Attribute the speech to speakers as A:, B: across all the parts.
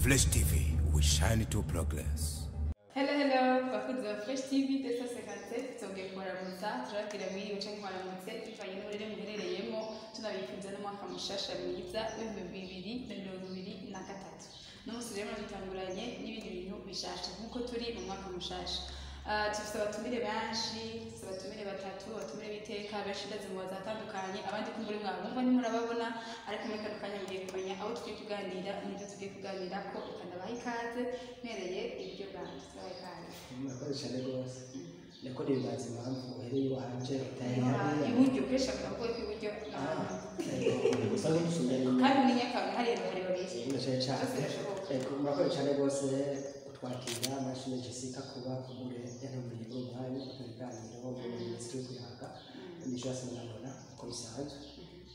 A: Flash TV, we shine to progress.
B: Hello, hello, bakunzi ba Fresh TV ndetse sekanse tugiye kubaramutsa turababwira mwiriwe cyangwa kubaramutse bivanye n'uburere muherereyemo tunabifuza n'umwaka mushasha mwiza w'ibihumbi bibiri na mirongo ibiri na gatatu n'umunsi rero muratutanguranye n'ibindi bintu bishasha nk'uko turi mu mwaka mushasha Ah, dufite abatumire benshi dufite abatumire batatu abatumire b'iteka benshi ndetse mu bazi atandukanye abandi ko muri mwabumva ntimurababona ariko muri kano kanya mugiye kumenya aho tugiye kuganira n'ibyo tugiye kuganira ko ikanabaha ikaze mpereye ibyo bwanjye tubaha ikaze
C: murakoze cyane rwose ndakora ibibanza impamvu uhereye iwanje utaye
B: iburyo kenshi akavuga ko iburyo
C: gusa n'umusumeni
B: kandi muri nyakanga hari abagore babiri
C: ndashaka cyane
B: Byose birashoboka.
C: Yego, murakoze cyane rwose kutwakira nashimye jessica kuba kubure yantumiriye uwo mwanya tukabiganiraho mu minisitiri yo kwihanga imico yose murabona uko bisanzwe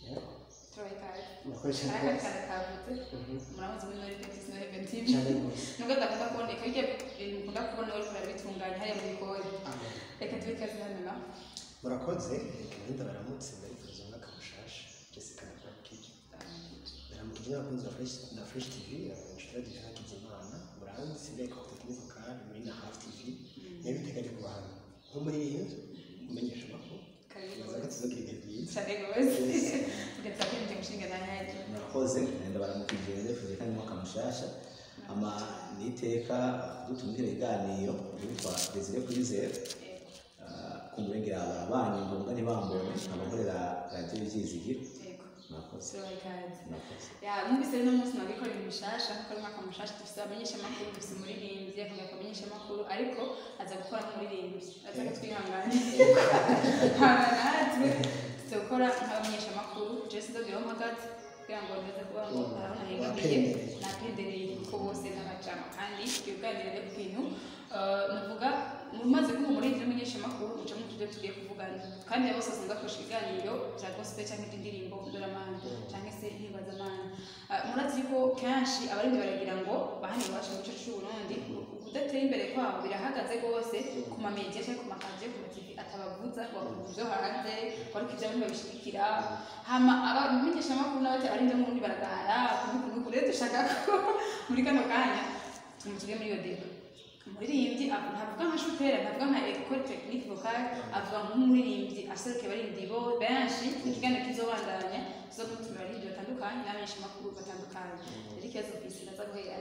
C: Yego,
B: tubaha ikaze
C: murakoze cyane
B: hari
C: rwose
B: akana kavutse
C: Mhm.
B: muramuzi muri nori petis nori petiv
C: cyane rwose
B: nubwo adakunda kuboneka bijya ibintu ukunda kubona uri kurabitunganya hariya mu gikoni
C: Amen.
B: reka tuba ikaze hano na
C: murakoze kagenda baramutse ndabifuriza umwaka mushasha jessica nakubwira Naramukije n'abakunzi ba Fresh na Fresh TV, inshuti ya Divina Kizimana, Muranzi, Sylvia Kabuto, Kenneth Okara, muri na Half TV, nayo biteganya kuba hano. Nko muri iyi nzu, mumenyeshe amakuru.
B: Karibu.
C: Maze agatsi zo kwiga byiza.
B: cyane rwose tugatsa kwinjira umushinga na nyayo
D: murakoze nenda baramukije ndefuje kandi mwaka mushasha ama niteka dutumira ibiganiro yitwa Desire Kwizera ah, ku murenge yawe abanyu ngombwa ntibambone abakorera radiyo ibyizigiro
B: yego
D: murakoze
B: tubaha ikaze
D: murakoze
B: ya mwumvise rero umunsi nabikora ibintu bishasha kuko ari umwaka mushasha dufite abamenyeshamakuru dufite umuririmbyi akavuga ko abamenyeshamakuru ariko aza gukora nk'umuririmbyi aza katwihangane hangana natwe tuza gukora nk'abamenyeshamakuru jesi ndabwiraho mpagaze kugira ngo ndaza kuba ngo arabona hegamiye napendereye ko bose n'abacama kandi twiganire ku bintu eh, navuga mumaze kuba umuririmbyi n'umunyeshamakuru muca mu tujya tugiye kuvugana kandi abo bose usanga bakoresha ibiganiro bya gospel cyangwa indi ndirimbo ndoramana cyangwa se ihebazamana Ah, murazi ko kenshi abaririmbyi baragira ngo bahane iwacu mu gice cy'u Burundi kudatera imbere kwabo birahagaze rwose ku mamediya cyangwa ku makadiyo ku mativi atabavuza bavuga ibyo hanze ariko ibyo bamwe babishyigikira hama abamenyeshamakuru n'abatari abarinda n'ubundi baragara kuvuga rero dushaka ko muri kano kanya tumutuge muri iyo deba umuririmbyi ab- ntavuga nka shuferi ntavuga nka ekore tekinike vokale avuga nk'umuririmbyi aseruke abaririmbyi bo benshi ikiganiro kizobandanya zo kumutuma abaririmbyi batandukanye n'abamenyeshamakuru batandukanye rero ikibazo ku isi ndaza guhera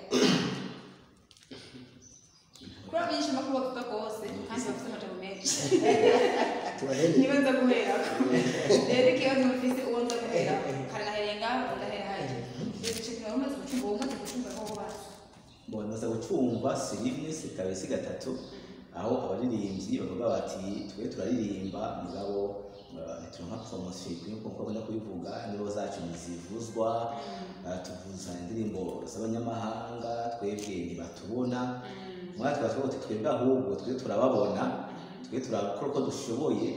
B: kuri abamenyeshamakuru bavuga rwose kandi bafite amajambo menshi
C: Tubarebe.
B: niba nza guhera rero ikibazo ku isi uwo nza guhera kare nahereye ngaho ndahera hajya ibice kimwe umaze gucunga uwo umaze gucunga aho bose
D: mboneza gucumba serivisi kabisi gatatu aho abaririmbyi bavuga bati twe turaririmba mugabo ah, ntituronka poromosiyo ikwiye kuko bakunda kubivuga nibo zacu ntizivuzwa ah, tuvuza indirimbo z'abanyamahanga twebwe ntibatubona mwana twashoboye kuti twebwe ahubwo twe turababona twe turakora uko dushoboye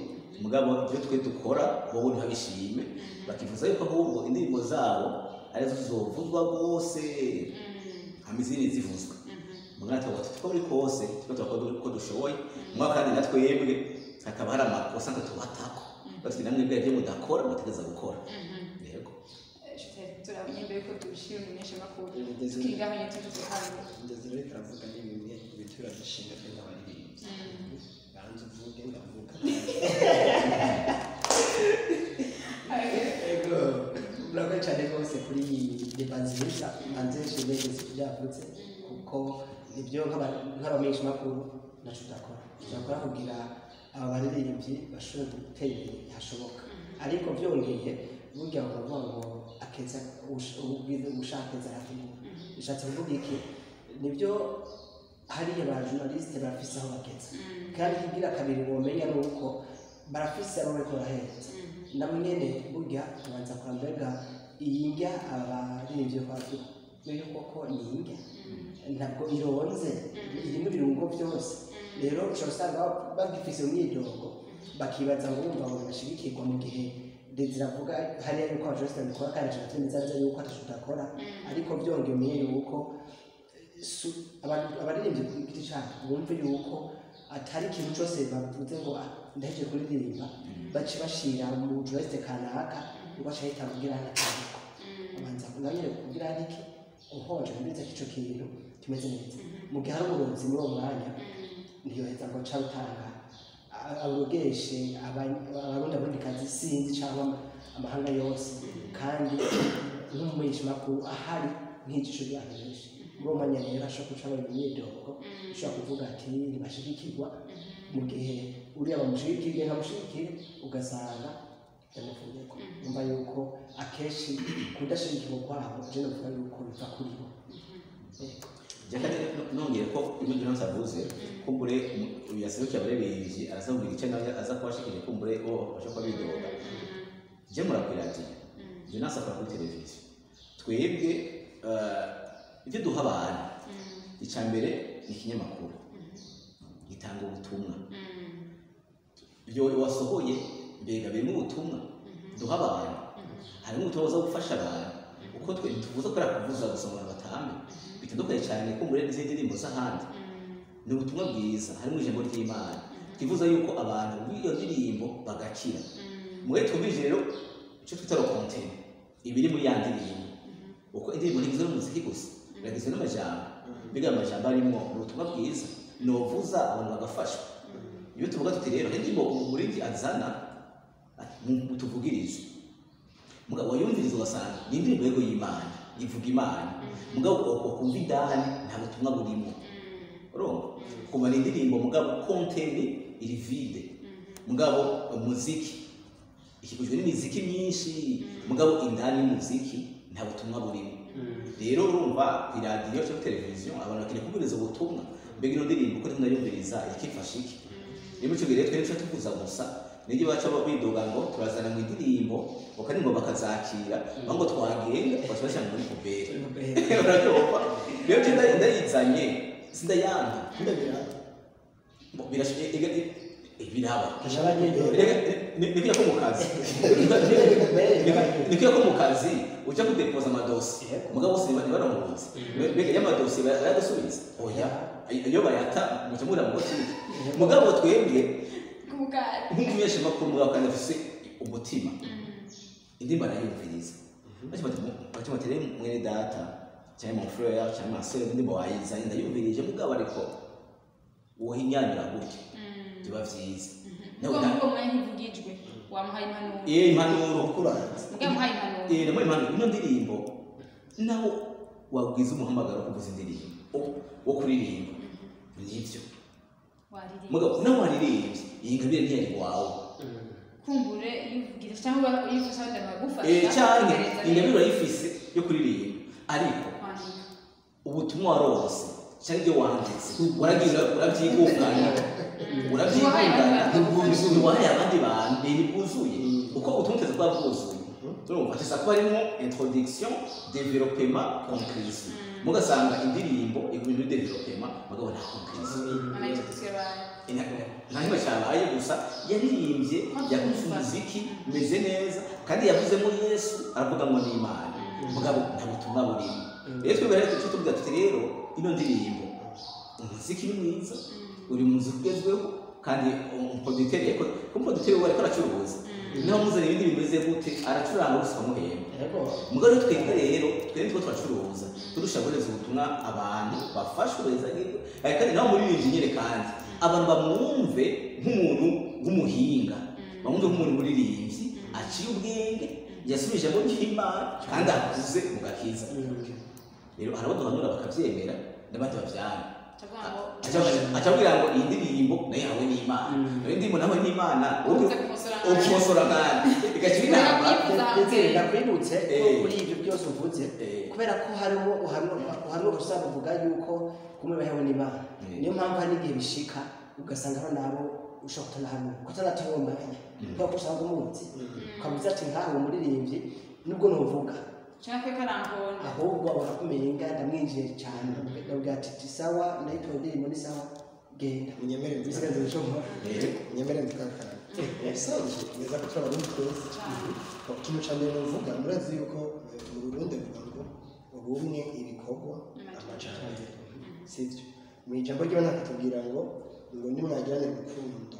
D: mugabo ibyo twe dukora wowe ntibabishime bakifuza yuko ahubwo indirimbo zabo arizo zizovuzwa rwose amizini zivuzwa mwana twavuga tuko muri kose twe turakora uko dushoboye mugabo kandi na twebwe hakaba hari amakosa ngo tubatako bafite namwe ibyo ibyo mudakora mutegereza gukora yego
B: turamenye ko tubishyira umunyesha bakuru
C: Bigeze.
B: tukigabanya tuvuze hano
C: Ngeze rero karavuga ni bimwe mu bitura dushinga twe nk'abaririmbyi. Banza uvuge ndavuga. Yego. Murakoze cyane rwose kuri deba nziza hanze shimwe jessica byavutse kuko nibyo nk'aba- nk'abamenyeshamakuru ntacyo tudakora tudakora kugira aba baririmbyi bashobore gutera imbere hashoboka ariko byongeye burya baravuga ngo akeza ush- ubwiza ushaka akeza arategura bishatse kuvuga iki nibyo hariya ba journaliste barafise aho bageze kandi ikigira kabiri womenya ni uko barafise aho bariko baraheza na mwene burya tubanza kora mbega iyi ndya abaririmbyi bavuga niyo koko ni iyi ndya ntabwo ironze irimo ibirungo byose rero ushobora usanga bagifise umwidogo bakibaza ngo wumva ngo birashigikirwa mu gihe Desire avuga hariya yuko abajuriste babikora kandi ashobora kwemeza neza yuko atacyo tudakora ariko byongeye umenye yuko su- abantu- abaririmbyi ku giti cyabo bumve yuko atari ikintu cyose bavuze ngo "Ah, ndaheje kuririmba bace bashyira mu jureste kanaka ngo bace ahita kubwira ahantu akavuga abanza kugira ngo kubwira ahantu uhonje uretse ko icyo kintu kimeze neza mu gihe hari uburonzi muri uwo mwanya ntiyoheza ngo nca rutanga a- arogeshe aban- abarundi abundikazi sinzi cyangwa ama- amahanga yose kandi nk'umumenyesha makuru ahari nk'igisho ryahejeje muri uwo mwanya rero ashobora guca bari mu myitogo ushobora kuvuga ati ntibashigikirwa mu gihe uriya bamushigikire ntamushigikire ugasanga yamuvunye ko numva yuko akenshi kudashigikirwa kwabo jenoside uvuga yuko biva kuri bo Yego.
D: jakandi nongeye ko ibyo Jonas avuze kumbure yaserukiye abarebeye araza kugira icyo nawe aza kuba ashikije kumbure bo basha kuba bidoga je murakwira ati Jonas akora kuri televiziyo twebwe eh, ibyo duha abantu icya mbere ni ikinyamakuru gitanga ubutumwa ibyo wasohoye mbega birimo ubutumwa duha abantu harimo ubutumwa buza gufasha abantu uko twe ntitubuza kubera kuvuza gusa abantu batamenya bitandukanye cyane kumbure n'izindi ndirimbo z'ahandi ni ubutumwa bwiza harimo ijambo ry'imana twifuza yuko abantu b'iyo ndirimbo bagakira mwe twumvise rero icyo twita rokontene ibiri muri ya ndirimbo uko indirimbo ntigizwe n'umuziki gusa biragizwe n'amajambo mbega ayo majambo arimo ni ubutumwa bwiza novuza abantu bagafashwa iyo tuvuga tuti rero indirimbo umurindi azana ati, mu- mutuvugirize mugabo wayumviriza ugasanga ni indirimbo yego y'imana ivuga imana mugabo wakumva indani nta butumwa burimo urumva kuva ni indirimbo mugabo konteni iri vide mugabo umuziki ikikujwe n'imiziki myinshi mugabo indani y'umuziki nta butumwa burimo rero urumva ku iradiyo cyangwa kuri televiziyo abantu bakeneye kubwiriza ubutumwa mbega ino ndirimbo uko ndimo ndayumviriza ikifasha iki rero icyo gihe rero twebwe tuba tuvuza gusa nibyo baca bidoga ngo turazana mu indirimbo bakaririmbo bakazakira bavuga ngo twagenda bakaba bashyira muri puberi urabyumva rero ibyo nda- ndayizanye sindayanga biraba
C: Kaja abanyegere.
D: nibyo ko mu kazi nibyo ko mu kazi ujya kudepoza amadosi umugabo bose niba baramuhunze mbega y'amadosi bayadusubiza oya iyo bayata mucyo muri amabotike mugabo twebwe nk'umunyesha makuru mugabo kandi afise umutima indirimbo arayumviriza bati bati bati rero mwene data cyangwa mufurera cyangwa masere indirimbo wayizanye ndayumvirije mugabo ariko wohinyanira gutya biba byiza Nawe na- iyo impanuro Eh, namuhaye impano ino ndirimbo naho wabwiza umuhamagaro wo kuvuza indirimbo wo- wo kuririmba nibyo mugabo nawe waririmbye iyi ngabire ntiyari wawe
B: kumbure yivugira cyangwa uyifasha wenda bagufasha
D: Eh, cyane
B: ukagereza
D: iyi ngabire
B: rero
D: urayifise yo kuririmba ariko
B: kwandika
D: ubutumwa warose cyangwa ibyo wanditse waragira urabyigungana
B: Wahaye
D: urabyigungana
B: abandi bantu.
D: ntiwahaye abandi bantu ibintu bwuzuye uko utumuteze kuba bwuzuye urumva hashobora kuba harimo introduction developema conclusion mugasanga indirimbo igumye muri developema mugabo nta conclusion
B: anayita tusibaye
D: ntankima cyabaye gusa yaririmbye yakuze umuziki umeze neza kandi yavuzemo yesu aravuga ngo ni imana mugabo nta butumwa burimo rero twebwe rero tuca tuvuga tuti rero ino ndirimbo umuziki ni mwiza uri mu nzu ugezweho kandi umuproditeri yakoze kuko umuproditeri we ariko aracuruza naho muzana ibindi bimeze gute aracuranga gusa ukamuhemba
C: Yego.
D: mugabo rero twebwe rero twebwe nitwo turacuruza turusha guhereza ubutumwa abantu bafashwe bezagirwe ariko kandi nawe muri iyi nyine kandi abantu bamwumve nk'umuntu w'umuhinga bamwumve nk'umuntu muririmbyi aciye ubwenge yasubijemo ry'imana kandi akuze mu gakiza rero hari abo duhanura bakabyemera n'abandi babyara
B: ndavuga ngo
D: acabwira ngo iyi ndirimbo nayo yawe ni imana iyo ndirimbo nawe ni imana
B: Uze kumosora nabi.
D: ukosora nabi igakira inama
C: ndetse ndakwibutse ko
D: Eh.
C: kuri ibyo byose uvuze
D: Eh.
C: kubera ko harimo uhanura usanga uvuga yuko kumwe bahewe n'imana
D: Eh.
C: niyo mpamvu hari igihe bishika ugasanga hari n'abo ushobora kutanahanura kutanatunganya nk'uko usanga umunsi ukamuza ati nkawe umuririmbyi nubwo ntuvuga
B: cyangwa ko karamponda
C: ahubwo barakumenya inganda ndamwinjiye cyane ndavuga ati ti sawa nayitora indirimbo ni sawa genda
E: Unyemere nzi-
C: bisigaye ndabishobora
D: Eh.
E: nyemere nzikakara ubusanzwe neza ko turi abarundi twese kimwe cya mbere nuvuga murazi yuko eh, mu burundi avuga ngo ubumwe ibikorwa amajyambere sibyo mu ijambo ryo nakatubwira ngo ngo nimwagirane urukundo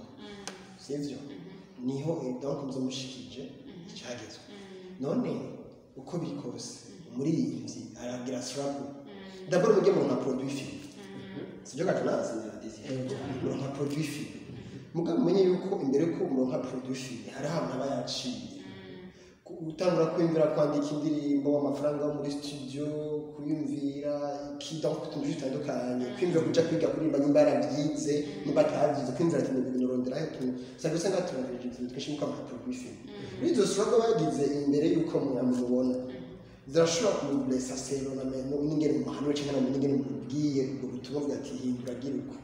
E: sibyo niho eh, donc muzo mushikije icyagezwe none uko biri kose umuririmbyi aragira sirapu daboro mujye mu nka poroduwi filime sibyo gato nazi ngerageza mu nka poroduwi filime mugabo umenye yuko imbere ko mu nka poroduwi filime hari ahantu aba yaciye gutangura kwiyumvira kwandika indirimbo amafaranga yo muri studio kuyumvira kida ku tuntu dutandukanye kwiyumvira kujya kwiga kuririmba nimba yarabyize nimba atabyize kwiyumvira ati ibintu rondera aho utuntu usanga usanga hatunganirije utuntu twinshi nk'uko amafoto y'ifilm muri izo surago bagize imbere y'uko mwamubona zirashobora kumuguresa sero na meno n'ingene mu mahano cyangwa mu n'ingene mubwiye ubwo butumwa bwa ati hindura giruka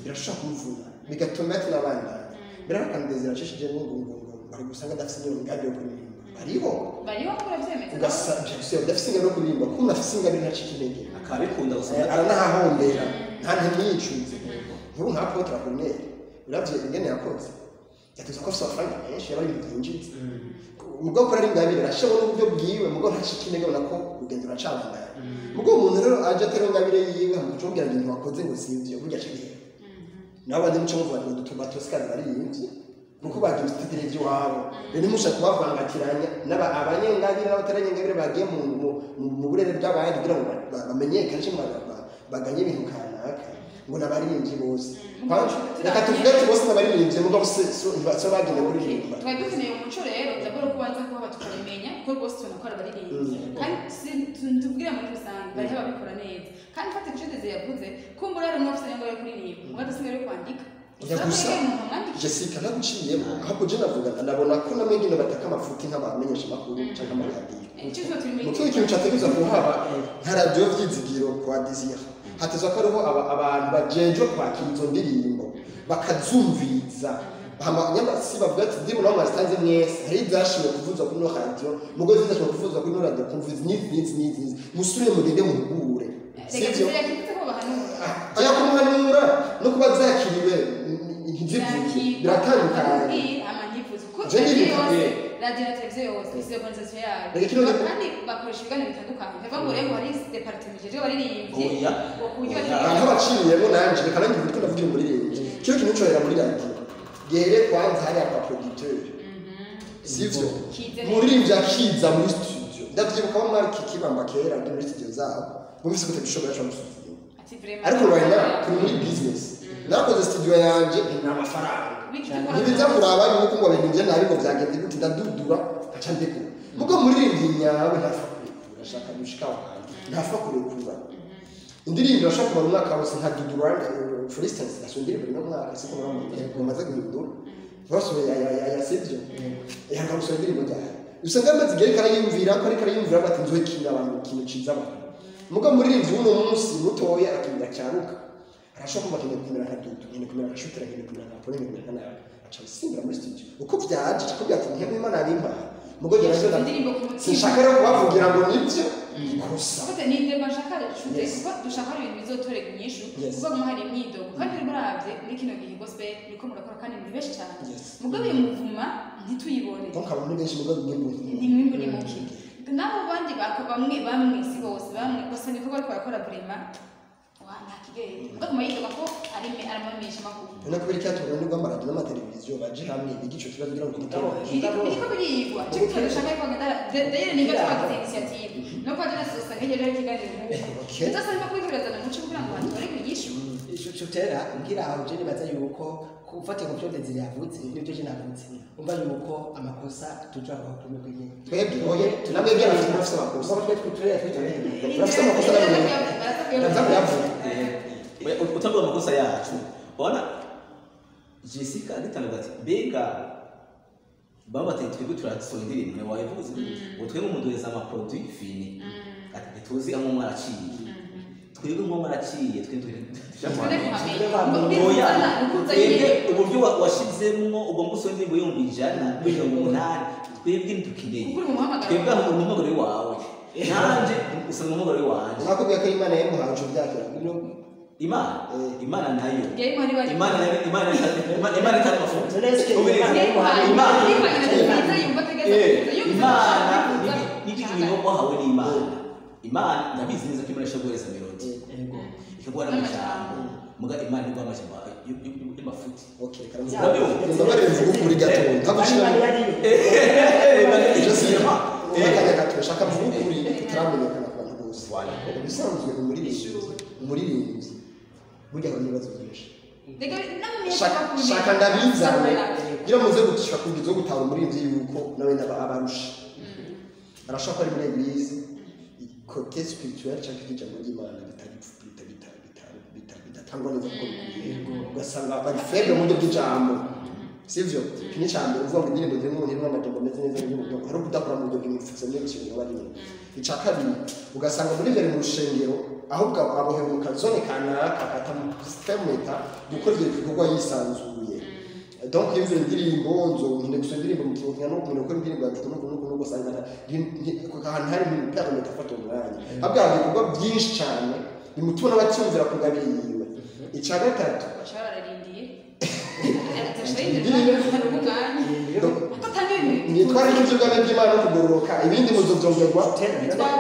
E: birashobora kumuvuna bigatuma yatunabandanya birarakandezera acishije ngo ngo ngo bari gusanga adafite iyo migambi yo kuririmba bariho
B: bariho ko urabyemeza
E: ugasanga udafite ingano yo kuririmba kuko unafite ingano ntacike intege
D: akaba abikunda gusanga
E: aranahahombera nta ntebe yicunze nkuru nka pote rakoneri urabye ingene yakoze yatuza ko afite amafaranga menshi yaba ari ibintu byinjitse ubwo akora ari ingabire arashyiraho n'uburyo bwiwe mugo ntacike intege ubona ko urugendo ruracabandana mugo umuntu rero aje atari ingabire yiwe amucungira ibintu wakoze ngo si ibyo burya aca intege nabo bandi muco muvuga ngo dutuma tosikari baririmbye nuko bagira ibititire by'iwabo rero nimushaka kubavangatiranya n'aba abanyengabire n'abataranyengabire bagiye mu mu- mu- mu burere bw'abandi kugira ngo ba- ba- bamenyekane cyangwa ba- ba- baganye ibintu kanaka ngo ni abaririmbyi bose Kwanza, reka tuvuge ati bose ni abaririmbyi mugabo se so- ntiba- so bagenda kuririmba
B: twari dukeneye umuco rero ndabona ko ubanza kuba tukabimenya kuko rwose tubona ko ari abaririmbyi
E: Mm.
B: kandi si- tu- tubwire muri rusange bariho ababikora neza kandi mfate icyo teze yavuze kumbura rero mwafite ngo yo kuririmba mwaba dusigaye yo kwandika
E: Ujya gusa. jessica naguciyemo ahubwo je navuga ndabona ko namwe nyine bataka amafuti nk'abamenyesha amakuru cyangwa amaradiyo Mukigo ikintu cyateguza kuhaba nka radiyo vyizigiro kwa dizira hatezwa ko ariho aba- abantu bajenjwe kwakira izo ndirimbo bakazumviza hama nyama si bavuga ati ndimu nabo mwazitanze mwese hari ibyashimwe kuvuzwa kuri ino radiyo mugo zidashimwe kuvuzwa kuri ino radiyo kumva izi n'izi n'izi n'izi n'izi musubire mugende muhugure
B: reka
E: sivyo
B: tuzajya twite ko bahanura
E: aya kumuhanura no kuba zakiriwe ntizivuze biratandukanye
B: radiyo na televiziyo yose ifite organizasiyo yayo
E: Reka ikirori-
B: kandi bakoresha ibiganiro bitandukanye bivuga ngo rero hari deparite mijejwe baririmbye
D: Oya.
B: ngo ku buryo
D: Oya.
E: abantu
B: baririmba.
E: baciyemo nanjye reka nanjye mutwe navugira muri rege cyo kintu cyorera muri radiyo gihere kwanza hariya kwa producteur sivyo
B: Kize
E: muririmbyi akiza muri studio ndavyibuka aho mwari kikibamba kera ndi muri studio zabo mumvise gute bishobora cyo musubiye
B: ati vraiment
E: ariko right now turi muri business nakoze studio yanje nta mafaranga
B: Bityo dukora-
E: ntibiza kuraba yuko ngo ibintu bye nabi ngo byagenze gute ndadudura nkaca mbigura mugo muririmbyi nyawe ntafa kurekura ashaka gushika wanjye ntafa kurekura indirimbo irashobora kumara umwaka wose nka duduranda for instance nashyo indirimbo rimwe mwaka siko mara mu gihe umaze guhindura basore ya ya ya ya sibyo yanga gusura indirimbo ryawe usanga amaze igihe ariko arayumvira ko ariko arayumvira avuga ati nzoye kintu abantu ikintu ciza abantu mugo muririmbyi w'uno munsi mutoya akinda cyaruka arashobora kuba akeneye kumera nka dudu nkeneye kumera nka shutera nkeneye kumera nka polo nkeneye kumera nka nawe aca gusimbura muri studio uko byaje uko byatumye nk'uko imana yabimpa mugo gerageza
B: Indirimbo ku mutima.
E: sinshaka rero kubavugira ngo nibyo ikosa
B: Kuko ni ndeba nshaka rishute,
E: Yes.
B: kuko dushaka ibintu bizotora inyishu
E: Yes.
B: kuko mu hari imyidogo kandi rero murabye muri kino gihe gospel niko murakora kandi ni benshi cyane
E: Yes.
B: mugabo iyo muvuma ntituyibone
E: donc abantu benshi mugo bimwe mu
B: ni mwimbu ni muke naho abandi bako bamwe bamwe si bose bamwe gusa niko bariko barakora burema wa nta kigere mugabo yidoga ko ari me aramamisha amakuru
E: Ubona ko biri cyatumwe n'urw'amaradiyo n'amateleviziyo baje hamwe biga ico kibazo kugira ngo giterane.
B: iriko birigwa cyo gutera dushaka yuko dayire nibyo twagize initiative no kwa jenoside usanga hirya no hino
E: Okay.
B: ndetse arimo kubikoresana mu muco kugira ngo batore inyishu
C: shutera ngira aho je nibaza yuko kufatika ku byo dezira yavutse n'ibyo je navutse umva yuko amakosa tuja kuba kuri mwe nyine
E: Twebwe oye namwe bya bafite bafite amakosa.
C: kuba twe twitore twitore
E: Urafite amakosa nawe. Ndaza kuyavuga.
D: utavuga amakosa yacu ubona jessica agitangaza ati mbega babateye twebwe turasohora indirimbo nawe wayivuze ngo twebwe muduhereza amaporoduwi fini ati ntituzi aho umwe araciye twebwe umwe araciye twe twe dushaka kuhamenya. Oya, twebwe uburyo wa- washyizemo ubwo nguso indirimbo yumva ijana mirongo umunani twebwe ntidukeneye
B: Kuko uri mu muhamagaro.
D: twebwe aho uri mu muhamagaro wawe nanjye usanga umuhamagaro wanjye
E: Nakubwiye ko Imana yamuhaje ubyakira.
D: imana
E: Eh.
D: imana nayo
B: Yari ihari bari-
D: imana nayo- imana imana imana itari amafuti
C: Uretse
D: Ubireka.
C: Imana
B: Imana-
D: Imana-
B: Imana irategeza, yumva ategeza kuza, yumva
D: imana
B: ashaka kuza.
D: n'igiti bintu wahawe n'imana imana ndabizi neza ko imana ishobora guhereza melodi ikaguha n'amajambo muga imana iguha amajambo y'amafuti
E: Okay, reka
D: Urabiyo?
E: ndabarenze ubu kuri gato. Ndagushira.
C: Imana yari
E: Je sais.
D: Eh,
E: Akanya gato shaka vuga kuri. tutaramenyekana ku bantu bose ibisanzwe umuririmbyi umuririmbyi burya hari ibibazo byinshi Shaka- shaka ndabizane iyo muze gushaka kugira zo gutanga umuririmbyi yuko nawe naba abarusha arashaka ko ari muri eglise kote spirituelle cyangwa ikindi jambo ry'imana bitari bita- bita- bita- bita- bidatangwa neza kuko bikwiye ugasanga bari feble mu buryo bw'ijambo sivyo kimwe cya mbere uvuga ngo indirimbo zirimo zirimo amajambo ameze neza y'uburyo ari ukudakora mu buryo bw'imipfuso niyo kintu bari mu icya kabiri ugasanga muri imbere mu rushengero ahubwo abohewe mu kazone kanaka katamufemeta gukora ibyo bikorwa yisanzuye donc iyo mvuye indirimbo nzo nkunda gusa indirimbo mu kinyarwanda no umuntu ukora indirimbo yacu n'uko n'uko n'uko usanga ahantu hari mu pera mu gufata umwanya abwira ibikorwa byinshi cyane bimutuma n'abacyumvira kugabiriwe icya gatatu nitwara ibyo by'ubwami bw'imana no kugororoka ibindi muzobyongerwa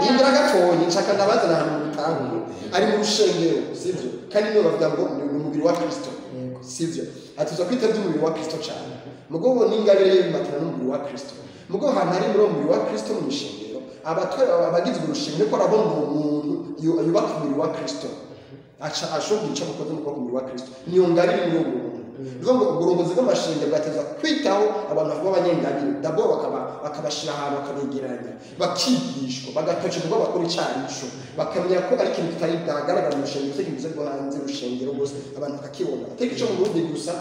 E: imbere gatoya nshaka ndabazana ahantu mu bitangu ari mu rushengero sibyo kandi niyo bavuga ngo ni umubiri wa kristo sibyo atuza kwita by'umubiri wa kristo cyane mugo ubu ni ingabire ye bimatana n'umubiri wa kristo mugo ahantu ari muri uwo mubiri wa kristo mu rushengero abatwara abagizwe urushengero ko arabona uwo muntu yu- yubaka umubiri wa kristo aca ashobora guca mu kazi n'ukuboko umubiri wa kristo niyo ngabire muri uwo muntu bivuga ngo uburongozi bw'amashengero bwateza kwitaho abantu bavuga abanyengabire dabo bakaba- bakabashyira ahantu bakabegeranya bakigishwa bagatocirwa bakora icyanisho bakamenya ko ari ikintu kitari bwagaragara mu rushengero cyangwa ibibazo bwo hanze y'urushengero rwose abantu bakakibona atari icyo mu burundi gusa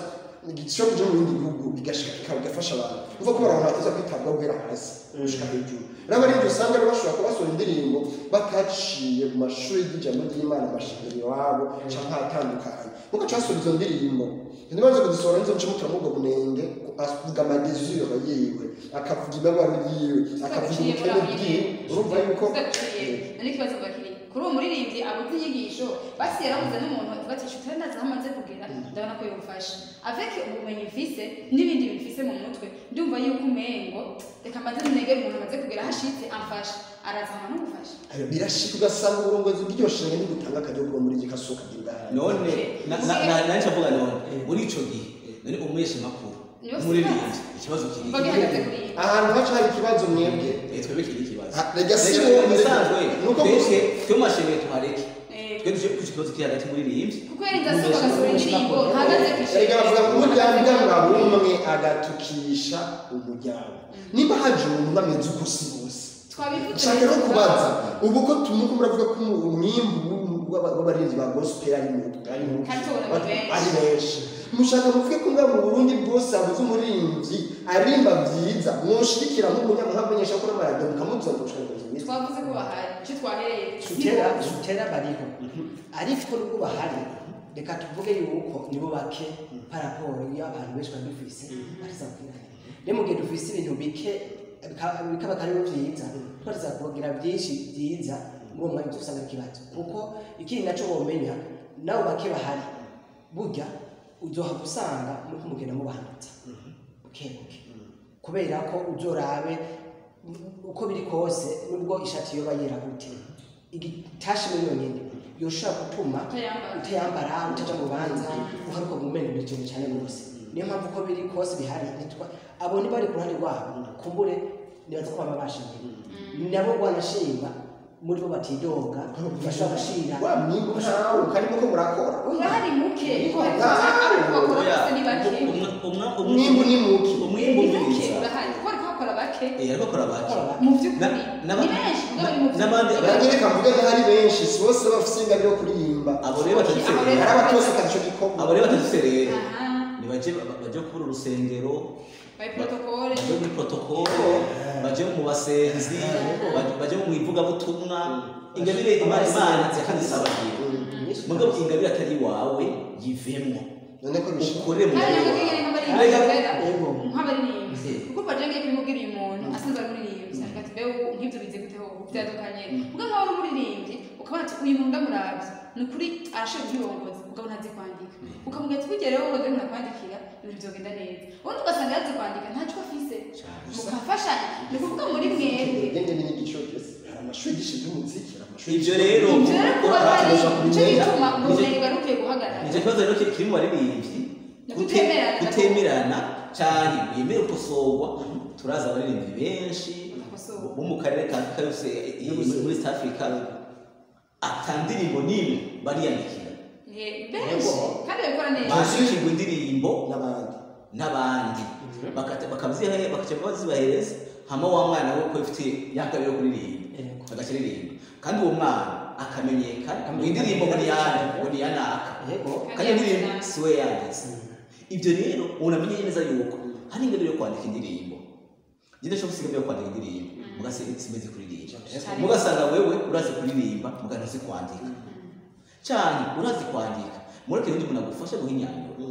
E: igiciro cyo mu bindi bihugu bigashika kikaba bigafasha abantu uvuga ko abantu bateza kwitabwaho guhera hasi gushika hejuru n'abaririmbyi usanga rero bashobora kuba basohora indirimbo bataciye mu mashuri y'ijambo ry'imana amashengero iwabo cyangwa ahatandukanye nkuko cyasohora izo ndirimbo niba nzi kuzisohora nizo nce mutura muri ubwo bunenge avuga amadeziro yiwe akavuga imibabaro yiwe akavuga ubukene bwiwe urumva yuko
B: kuri uwo muririmbyi abuze inyigisho basi yarahuze n'umuntu batisha utari nazi aho amaze kugera ndabona ko yamufashe aveke ubumenyi mfise n'ibindi bimfise mu mutwe ndumva yuko umengo reka mbaze munegere umuntu amaze kugera aho ashitse amfashe arazana n'umufashe
E: birashika ugasanga uburongozi bw'iyo shenge ntibutanga akajya bwo muri gigasohoka bw'ibwahari
D: none nanjye avuga none muri ico gihe none umuhesha amakuru
B: Niyo
D: umuririmbyi ikibazo kiri
B: mba bihagaze kuri iyi
E: ahantu haca hari ikibazo mwebwe
D: Eh, twebwe kiri ikibazo
E: Ha, rega si
D: Rega
E: wowe,
D: bisanzwe
E: nuko
D: twebwe twe mu mashengero tuhareke
B: Eh.
D: twe duje ku kibazo kiri hagati muri rimbi
B: kuko yari ndasohoka agasura indirimbo ntahagaze ku ishuri
E: erega bavuga ngo umuryango wa buri umwe agatukisha umuryango niba haje umuntu ameze uko si bose
B: twabivutse
E: nshaka no kubaza ubu ko tumuko muravuga ko umwimbu w'abarinzi ba gospel ari mu ari mu
B: Kandi tubona ni benshi.
E: ari benshi mushaka muvuge ko mwa mu burundi bwose habuze umuririmbyi arimba byiza mwoshigikira nk'umunyamahanga ko n'amaradiyo mukamubyiza mukamushaka
B: twavuze ko bahari icyo twahereye
C: tutera tutera bariho ariko nubwo bahari reka tuvuge yuko nibo bake paraporo y'abantu benshi bari dufise barizakwiranye rero mu gihe dufise ibintu bike bika- bikaba kandi ari byiza twariza kugira byinshi byiza muri uwo mwanya dusanga ikibazo kuko ikindi nacyo womenya nabo bake bahari burya uzoha gusanga muriko mugenda mubahanutsa bukebuke kubera ko uzorabe uko biri kose nubwo ishati yoba yera gute igitashe muri yonyine yoshobora gutuma
B: Utayambara.
C: utayambara utaja mu banza uharuka mumenya buri kintu cyane rwose niyo mpamvu uko biri kose bihari nitwa abo niba bari ku ruhande rwabo kumbure nibaza ko baba bashingiye nabo rwanashima muri bo batidoga bashobora gushira
E: wa mwimbu ntawe karimo ko murakora
B: urahari muke
E: Bahari.
B: ariko bakora bose ni bake
E: Umwimbu ni muke.
D: umwimbu ni
B: muke
D: mwiza
B: urahari kuko ariko bakora bake
D: Eh, ariko bakora bake
B: mu by'ukuri
D: Na-
B: ni
D: na-
B: benshi mugabo ni mu
D: na- n'abandi-
B: by'ukuri
E: abanyere kavuga ko ari benshi si bose bafite ingabire yo kuririmba
D: abo rero batadufite
B: Abo
D: rero
B: rero-
E: hari abatose akazi icyo gikorwa
D: abo rero batadufite rero
B: Aha.
D: nibaje baje kubura urusengero
B: bayi protokole
D: baje muri protokolo baje mu basenzi baje- baje mu ivugabutumwa ingabire imana imana yakanisabagira mugabo ingabire atari iwawe yivemo
E: none ko
D: ukore
E: bishobora
D: mu
B: kandi nabwo
D: wawe.
B: kigere
C: Yego.
B: nk'abaririmbyi nk'abaririmbyi
D: Eh.
B: kuko baje ngiye kumubwira uyu muntu asanzwe ari umuririmbyi ariko ati bewe ubu nk'ibyo bize gute ubu byadukanye ubwo nk'aho ari umuririmbyi ukabona ati uyu muntu ndamurabye ni ukuri arashoboye kubirongoza ukabona azi kwandika ukamubwira ati bugereho ngo ndabona kwandikira ibintu byogenda neza ubundi ugasanga yazi kwandika ntacyo afise mukafashanya ni ukuvuga muri mwebwe
E: kugenda ni igiciro cyose hari amashuri gishinzwe umuziki hari amashuri
D: ibyo rero
B: ibyo rero kuba hari
E: Bakoresha kubimenya.
B: nicyo gituma
D: Nicyo-
B: ubumenyi bwari bukwiye guhagarara
D: nicyo kibazo rero kiri- kiri mu baririmbyi
B: Ni
D: Kute-
B: kutemerana.
D: kutemerana cyane wemere gukosorwa turazi abaririmbyi benshi
B: so
D: bo mu karere ka afurika yose i- i- muri east africa ata ndirimbo n'imwe bariyandikira
B: Eh, benshi kandi babikora neza
D: bazikirwa indirimbo
E: n'abandi
D: n'abandi Bakata- bakabyiha bakaca bazibahereza hama wa mwana we ko ifite yakabiri yo kuririmba
C: Yego.
D: agakiririmba kandi uwo mwana akamenyekana ngo iyi ndirimbo ngo ni iyande, ngo ni iya naka
C: yego
D: kandi iyo ndirimbo si we yanditse ibyo rero umuntu amenya neza yuko hari ingabire yo kwandika indirimbo njye ndashobora gusiga yo kwandika indirimbo mugase simeze kuririmba mugasanga wewe urazi kuririmba mugana uzi kwandika cyane urazi kwandika mureke undi muntu agufashe guha imyanzuro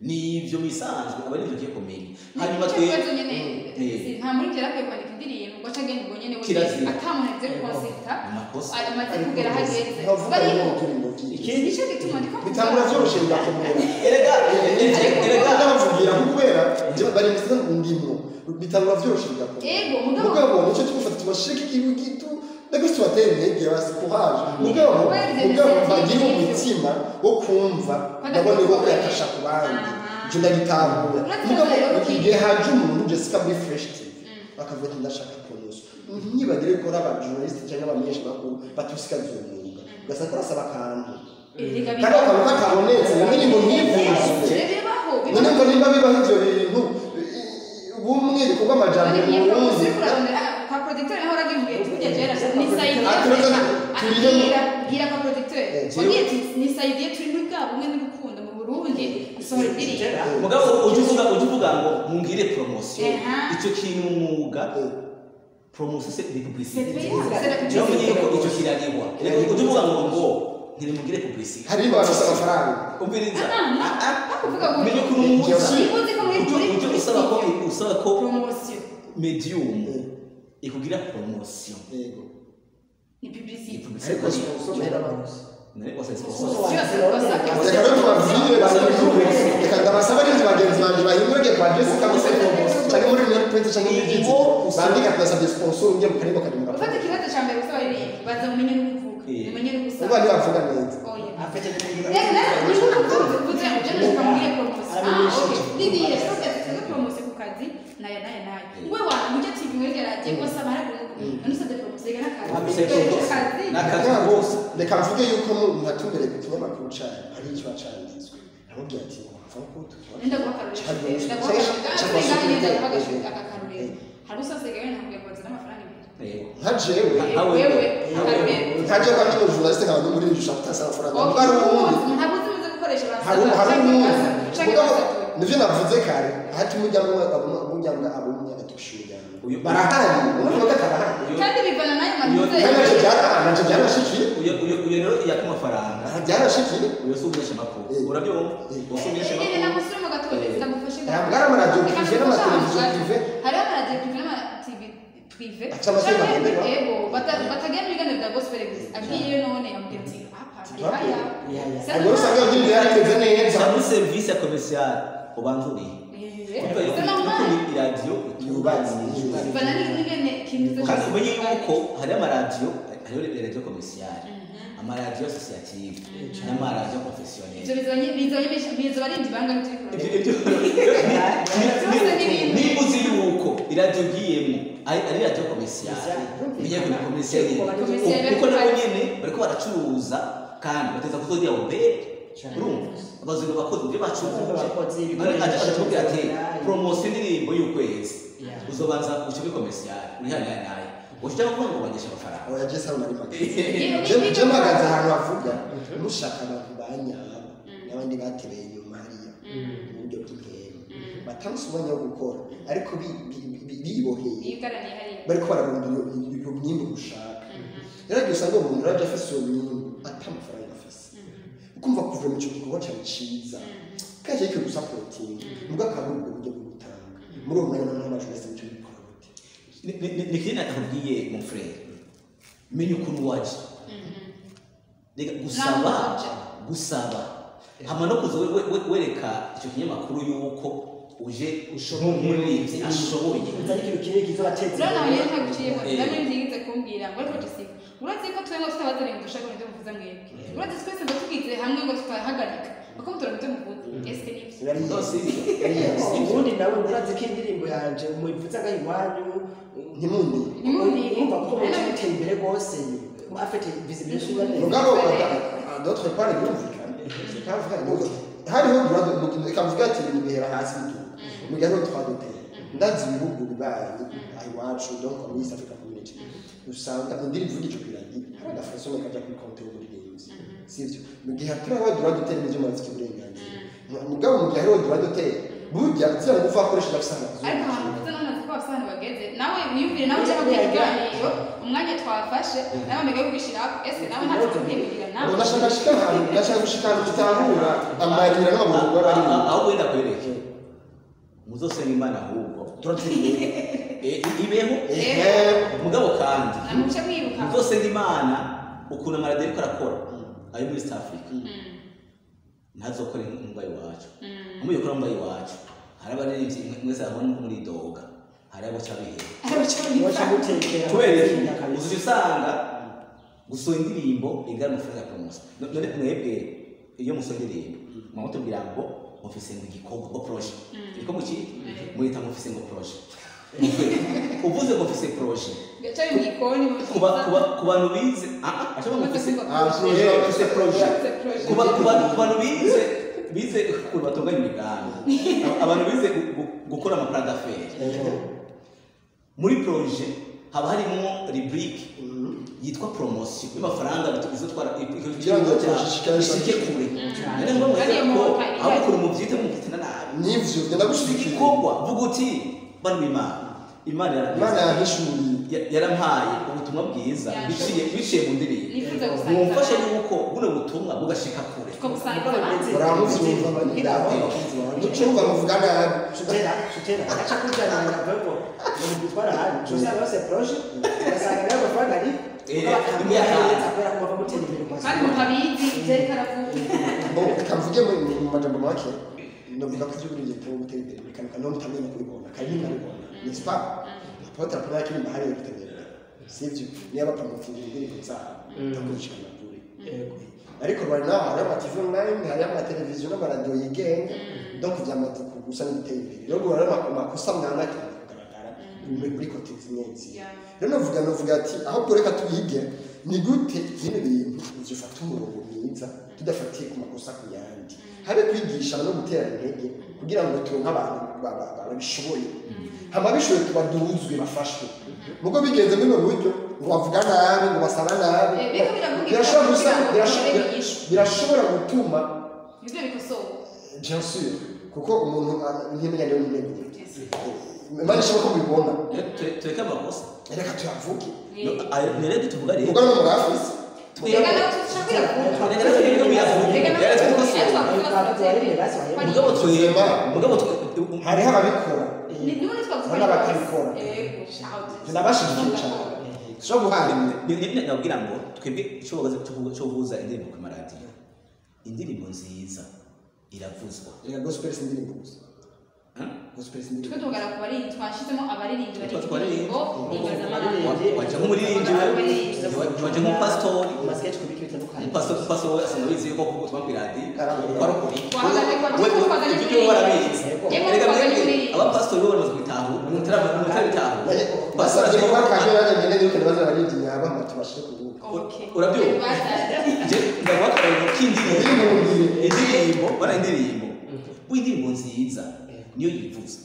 D: nibyo bisanzwe aba ari byo ugiye kumenya hanyuma
B: Nicyo
D: twe
B: kibazo nyine
D: Eh.
B: nta muri kera akwiye kwandika indirimbo ngo ace agenda ubwo nyine
D: Kirazira.
B: we atamuntu agiye konsita
D: amakosa
B: amaze kugera aho ageze
E: nkavuga ngo
B: bariho
E: turi mu byinshi
B: nicyo gituma ndi
E: bitangura byoroshye birakomera
D: erega erega erega
E: ndabavugira kubera bari mu ndimo bitangura byoroshye bigakomera
B: Yego, mugabo-
E: mugabo nicyo tugufata tubasheke ibi gitu ndako tubatera intege basi kuhaje mugabo
B: Wabigeze
E: mugabo
B: neza,
E: bagira
B: nibyo.
E: umutima wo kumva ndabona wo kuyafasha ku bandi
B: Aha.
E: ibyo ndabitahura
B: Uretse
E: mugabo
B: rero-
E: igihe haje umuntu jessica muri fresh tv bakavuga ati ndashaka kunoza ntibagire ko ari abajournaliste cyangwa abamenyesha bakuru batusikariza uwo mwuga ugasanga barasaba akantu
B: Erega
E: kandi
B: bibaho.
E: akantu katabonetse ni indirimbo ntivuze
B: Eh, bibaho, bibaho.
E: none ko niba bibaho ibyo bintu bumwe bikorwa amajyambere mu burundi
D: mugabo ujya uvuga ujya uvuga ngo mungire poromosiyo
B: Aha.
D: icyo kintu ni umwuga poromosiyo se ni pubulisite
B: Ni publicité.
D: rero mumenye ko icyo kirareba rero ujya uvuga ngo ngo ntirimugire pubulisite
E: hari abantu basaba amafaranga
D: umviriza
B: Aha. Bakuvuga ngo-
D: menye ko n'umunsi
B: Ntibuze ko muri- muri
D: ujya usaba ko usaba ko mediyumu
E: Eh.
D: ikugira poromosiyo
E: yego
D: iyi pubulisite
E: ariko siponsoro n'abantu
D: ariko se siponsoro
E: reka rero tubabwire basaba iby'ubuyobozi reka ndabasaba n'inzu bagenzi banjye bahindurage kwa jessica muri sekombos cyangwa muri real prince cyangwa muri jitsi bandika tudasabye sponsor ujya mu karimo karindwi
B: ufata ikibazo cya mbere usaba iririmbo banza umenye n'ukuvuga umenye
E: uba
B: n'ugusaba
E: ntibavuga neza
B: oya
C: afite
B: Reka nawe nibuka ko tuvuze ngo jya nashaka mubwire poromosiyo ah ok nigiye sose tuvuge poromosiyo ku kazi nayo nayo nayo wowe wantu mujya tivi muri gerage ngo saba hari umuntu nusabye poromosiyo igana akazi Dore akazi
D: n'akazi
E: ntabwo
D: kose
E: reka mvuge yuko mpatumbere ku kinyamakuru cyayo hari icyo cyanditswe aramubwira ati wapfa kutuba
B: nenda guha akaruriro
E: Cyangwa-
B: nenda guha akaruriro
E: cyangwa-
B: kandi kandi nenda guha
E: cyangwa-
B: akaruriro aka karuriro hari usose gawe nakubwira ngo nzana amafaranga ibiri
D: rero
E: nka jewe
D: Ah, wewe.
B: wewe
D: Ah,
B: akaruriro
E: ntajya kwa kino journaliste nkaba ndi muri iri jisho afite amafaranga
B: Oh,
E: kuko ari uwundi
B: ntabwo uzi uzi gukoresha
E: hari
B: barasaba
E: hari
B: cyangwa
E: uwundi
B: barasaba cyangwa
E: mugabo
B: barasaba
E: nivyo navuze kare hati umuryango umuryango abo munyagati ushimyanga
D: Uyu-
E: barahari umuryango akarahari
B: kandi bivana n'ayo mavuze
E: kandi nacyo byarahari nacyo byarashikiye
D: uyu uyu- uyu rero yaka amafaranga
E: aha byarashikiye
D: uyu si umunyesha makuru urabyumva uyu si umunyesha
B: Nyine
D: makuru
B: nakusura mu gatonde ndagufashe
E: ntabwo ari amaradiyo prive n'amateleviziyo prive
B: hariho amaradiyo prive n'amativi prive
E: Aca amasomo
B: Canke
E: agenderwa.
B: yego bata- batagenda mu biganiro bya gospel gusa agiyeyo none yamubwira ati apa
E: Bakuye.
B: aya
C: Ya, ya.
E: ntabwo usanga iyo ndirimbo yarateze neza
D: cyangwa serivisi ya komerciyari ubanza uriye kuko iyo kuri iradiyo
E: Yubatse.
D: itubatse
B: bana n'ingene kintu
D: kandi umenye yuko hariho amaradiyo hariho iradiyo komerciyari amaradiyo asosiyative n'amaradiyo
B: ibyo
D: konfesiyoneri
B: bizanye bizanye bizo barinzi banga n'ibyo
D: Ibyo- ibyo- niba uzi yuko iradiyo ugiyemo ari ari iradiyo komerciyari umenye ko ni komerciyari kuko nabo nyine bariko baracuruza kandi bateza kuzogira ubere urumva abazungu bakoze ibyo bacuruje
C: Abakozi, ibikoresho,
D: aratubwira ati
C: ibikoresho.
D: poromosiyo indirimbo y'ukwezi
C: Ya.
D: uzobanza uce muri komerciyari urihanaye naye ushaka kuvuga ngo bangisha amafaranga
E: oya jesa uri magana
B: Yewe,
E: Je-
B: nibyo-
E: je mpagaze ahantu havuga mushaka abantu banyaba n'abandi batereye inyuma hariya mu buryo bw'intego batanze umwanya wo gukora ariko bi- bi- bi- biboheye
B: yigaraniye hariya
E: bariko bararunda iyo myimbi ushaka rero igihe usanga umuntu rajya afise iyo myimbi ata amafaranga afise ukumva kuva mu cyo gikorwa cyane cyiza kaje ariko gusapotinga mubwo akaba ari ubwo buryo bwo gutanga muri uwo mwanya noneho abajuresi nicyo bikora gute
D: nikiri nakakubwiye mu frere menya ukuntu waje reka gusaba
B: Ntabwo waje.
D: gusaba hama no kuza we- we- wereka icyo kinyamakuru y'uko uje nk'umuririmbyi ashoboye
C: nzanye ikintu kinini kiza batetse
B: rero nawe nyine ntaguciyemo rero n'ibindi yize kumbwira ngo ariko dusiba uretse ko twebwe twaba turi mu dushaka ibyo muvuze mwebwe uretse twese ngo tubwizire hamwe ngo tutahagarika kuko mutora mutwe muvuga esike ni ibyo
C: bari
D: no si ibyo
C: ubundi nawe urazi ko indirimbo yanjye muyivuze ngaho iwanyu
E: ntimundi
B: Ntimuntire.
C: umva ko mu gihugu iteye imbere rwose uba afite visibility neza
E: mugabo ata- d'autre part birumvikana ikavuga ngo hariho durade umukino ikavuga ati ibintu bihera hasi bituruka mujya no twadotera ndazi ibihugu bibaye iwacu donc muri east africa community usanga indirimbo ivuga ico kiragira hari agafaso kajya kuri konte y'umuririmbyi sivyo mu gihe hatiriho durade utera n'ivyo murafite uburenganzira mugabo mu gihe hariho durade utera burya zira ngufu akoresha agasanga
B: ariko abantu mvuze n'abantu bafite abasobanuro bageze nawe wiyumvire nawe ushaka kugira ikiganiro umwanya twafashe nawe mbega yo gushyira aho ese nawe ntabwo kubyimbirira nawe
E: ndashaka gushika ahantu ndashaka gushika ahantu tutahura amarira n'amabungo
D: Ah,
E: bari
D: ah, aho wenda kwereke muzosenga imana ahubwo
E: turatsindiye
D: E- i- ibeho
E: ehe
D: mugabo kandi
B: namuce mwibuka
D: muzosenga imana ukuntu amaradiyo ariko arakora ari muri east africa ntazokore nk'umba iwacu umuyikora umba iwacu hari abaririmbyi mwe- mwese hamwe nko muri doga hari abo cyabihe
C: waca gutekera
D: kubera iki?
C: Ikindi akabisa.
D: uzajya usanga gusura indirimbo igana amafaranga ya poromosiyo none mwebwe iyo musora indirimbo muba mutubwira ngo mufise ngo igikombe ngo poroje igikombe kiri muhita mufise ngo poroje uvuze ngo mufise poroje
B: bicaye mu gikoni
D: ku ba- ku ba- ku bantu bize aha ashobora mufise
E: afite projet
D: ku ba- ku bantu ku bantu bize bize ukuntu batunganya imigambi Aba- abantu bize gu- gu- gukora amafaranga feri muri poroje haba harimo ruburike yitwa poromosiyo y'amafaranga izo twara
E: Kugira ngo
D: cyawe ishike kure ari ngombwa
B: Bariya
D: ko
B: mu-
D: aho ukuntu mubyita mubyitina nabi
E: n'ivyo genda gushigikira
D: igikorwa vuga uti bano imana imana
E: imana
D: yarampaye-
E: yahishuye
D: ya- yarampaye ubutumwa bwiza
B: Yaje.
D: biciye biciye mu ndirimbo
B: nifuza
D: mumfashe
B: gusangiza
D: yuko buno butumwa bugashika kure
B: tukabusangiza abandi
E: Baramuvyumva bari- nucumva muvuga nabi
C: shutera shutera agaca kujyanira vevo gutwara hanyu usanga bose proje ugasanga nawe amafaranga ari
D: Eh,
C: ukabakamwihereza kubera ko bava gutera imbere mu
B: kandi
C: masoko
B: mukabizi byerekana
E: Bo, reka mvuge mu mu majambo make novuga ko igihugu giteye gutera imbere bikanuka no mutamenya kubibona kandi nabibona n'est-ce pas apotre apona kiri mahari yo gutera imbere sivyo niyo bapromotinga indirimbo zabo bakurikira amakuru ariko bari naho hari ama TV online hari ama televiziyo n'amaradiyo yigenga donc vyamaduka gusa n'ibiteye imbere rero guhora amakosa mwana cyane kugaragara muri- muri kote zimwe zimwe
B: Yeah.
E: rero navuga navuga ati ahubwo reka tubige ni gute bino bintu bifata umurongo mwiza tudafatiye ku makosa ku yandi habe kwigisha no gutera intege kugira ngo turonke abantu ba- ba- ba- babishoboye hama bishoboye tuba duhuzwe bafashwe mugo bigenze muri ubu buryo ngo bavuga nabi ngo basaba nabi
B: Eh, biriko biravuga ibyo
E: birashobora gusa
B: kugira ngo
E: birasho-
B: babigishwe.
E: birashobora gutuma
B: ibyo bikosowe
E: bien sûr kuko umuntu ntimenya niyo ntego imana ishobora ko mubibona
D: tureke amakosa
E: reka tuyavuge
D: No, ayo- nirebe tuvuga rero
E: kuko no mu bafise
B: reka nawe tushakira kuba
D: Reka natwe twebwe biravugwa.
B: reka nawe
D: Reka natwe
B: tushakira
D: twasubiye. mugabo twema mugabo twe-
E: hariho ababikora n'abakabikora tunabashyigikiye cyane so guharimwe
D: ni ni nabwira ngo twebwe icyobagaze cyobuza indirimbo ku maradiyo indirimbo nziza iravuzwa
E: reka gospel si indirimbo gusa gospel si indirimbo
B: tugana ku baririmbyi twashyizemo abaririmbyi bari
D: Twa- twaririmbye.
B: mpuzamahanga
D: Wa- waje nk'umuririmbyi we waje nk'umupasitori
C: amasiketi ku bitu bitandukanye
D: umupasitori umupasitori asanzwe abizi yuko kuvuga ku iradiyo ukora ukuri
B: Twahagaze kwa-
D: We- we-
B: twahagaze
D: ibyo
B: kuri-
D: barabizi
B: Yego,
D: Erega
B: twahagaze
D: mwebwe
B: kuri-
D: abapasitori bo bamaze kubitahura umutara umutara bitahura
E: basabye
D: Pasitoro-
E: kuba kaje yajya nyine yuko ibibazo baribye yaba batubashije kuvuga
B: Okay.
D: Urabyumva?
B: Bazaje.
D: Je, ndaguha akarego k'indirimbo
E: Indirimbo.
D: indirimbo bara indirimbo w'indirimbo nziza niyo yivuza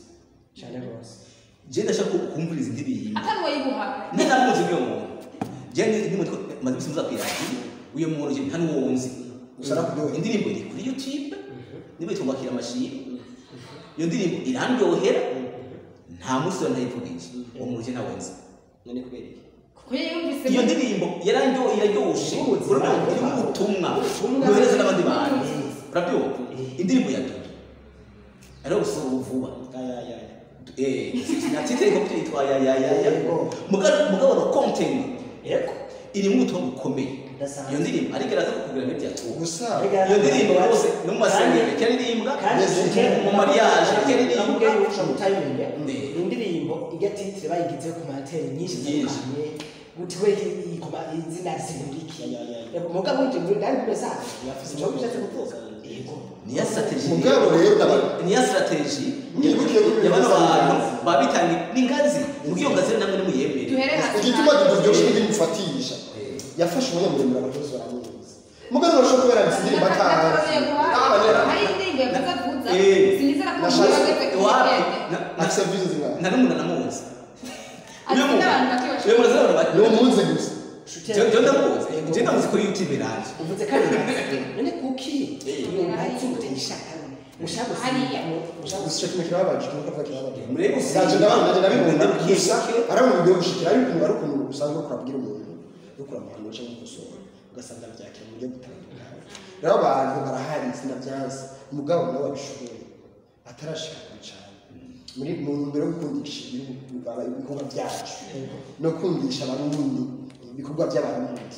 C: cyane rwose
D: je ndashaka ku- kumviriza indirimbo
B: atari uwo yiguhaga
D: ntanamuzi uyo muntu je ni- ni muntu maze ibisimuza ku iradiyo uyo muntu je nta n'uwo nzi
E: Gusa nakuryoheye.
D: indirimbo iri kuri youtube niba itungakira amashiro iyo ndirimbo irandyohera nta munsi yo ntayivugije uwo muntu je ntawe nzi
C: none kubera iki
B: kuko yiyumvise
D: iyo
B: mu-
D: ndirimbo yarangiwe iraryoshye urabona irimo ubutumwa
C: Ubutumwa.
D: yohereza n'abandi bantu urabyumva indirimbo ya dodo ariho gusura vuba
C: ayayaya
D: natitereka ko yitwa yayayaya
C: Yego.
D: mugabo no kontenti
C: yego
D: irimo ubutumwa bukomeye
C: Ndasanzwe.
D: iyo ndirimbo ariko iraza kukubwira ngo byatuwe
E: gusa
D: iyo ndirimbo rwose no mu masengero
C: Kandi-
D: ikaririmbwa
C: kandi
E: Yes,
C: utera-
D: mu mariage
C: Nakubwiye
D: ikaririmbwa
C: yuko ushobora kutayimenye.
D: Ne.
C: Ni indirimbo ijya titire bayigize ku materi nyinshi
D: Nyinshi.
C: zitandukanye gutiwe izina simuriki mugabo njye muri ndari muri saa yavuze icyo bishatse kuvuga yego
D: niya strategy
E: Mugabo rero ndaba-
D: niya strategy
E: Mwibuke ko ibintu
D: yabana
E: bisa
D: abantu
E: n'inganzi.
D: babitangi ningazi mugiyo ngazi namwe nimuyemere
B: duhere hasi
E: igituma tuburyoshye ntibimufatisha yafashe umunyamuremure abakozi baramuzi mugabo urashobora kubera bisinimba kandi
D: wapi
E: na serivisi zingana
D: nari umuntu namuzi
B: Azi
D: uyu muntu abantu
E: ni
D: bati
E: umunsi gusa
D: jya ndamuzi jya ndamuzi kuri youtube nanjye
C: uvuze kandi ntazi none kuki umuntu utishaka ushaka
B: Hariya.
C: ushaka
E: gusa icyo kintu kirababaje ikintu cyapa kirababaje
D: murebe
E: ntacyo ndabana ndabibona gusa
D: bwishike
E: aramubwiye gushikira ariko umuntu ari ukuntu usanzwe ukora abwira umuntu yo kuramukana cyangwa gukosora ugasanga byakira mu buryo butandukanye rero abantu barahari izina byanze umugabo nawe abishoboye atarashika kure cyane muri mu ntumbero yo gukundisha ibikorwa ibikorwa byacu no kumvisha abarundi ibikorwa by'abarundi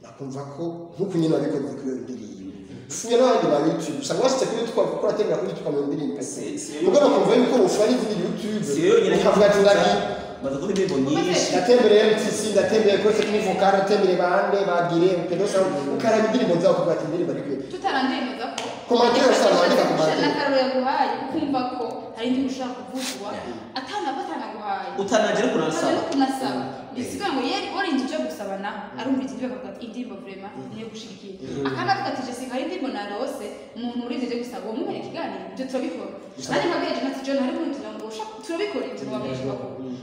E: nakumva ko nk'uko nyine wabikoze kuri iyo ndirimbo ufuye n'abandi ba youtube usanga washyitse kuri youtube ukora aterera kuri youtube ukamenya indirimbo
D: Si- si-
E: mugabo kumva yuko ufana izindi youtube
D: si yonyine
E: ukavuga ati ndagi
D: baza kuba indirimbo nyinshi
E: ndatembereye mtc ndatembereye kuri tekinivu kandi ndatembereye bande bagire upedosa ukaraba indirimbo nzawe ukavuga ati indirimbo ariko
B: tutarandemeza ko
E: Komantere usanga wandika komantere.
B: n'akarore yaguhaye ukumva ko hari indi ushaka kuvugwa atanaguhaye
D: utanagira kunansaba
B: no kunasaba bisiga ngo ye orinze ibyo gusaba naho arumviriza ibyo akavuga ati indirimbo vrema niyo gushigikira akanavuga ati jesi hari indirimbo narose umuntu urize ibyo gusaba uwo muhere ikiganiro ibyo turabikora nanjye mpabwira jona ati jona hari umuntu ngo ushaka turabikora ibyo wabeshye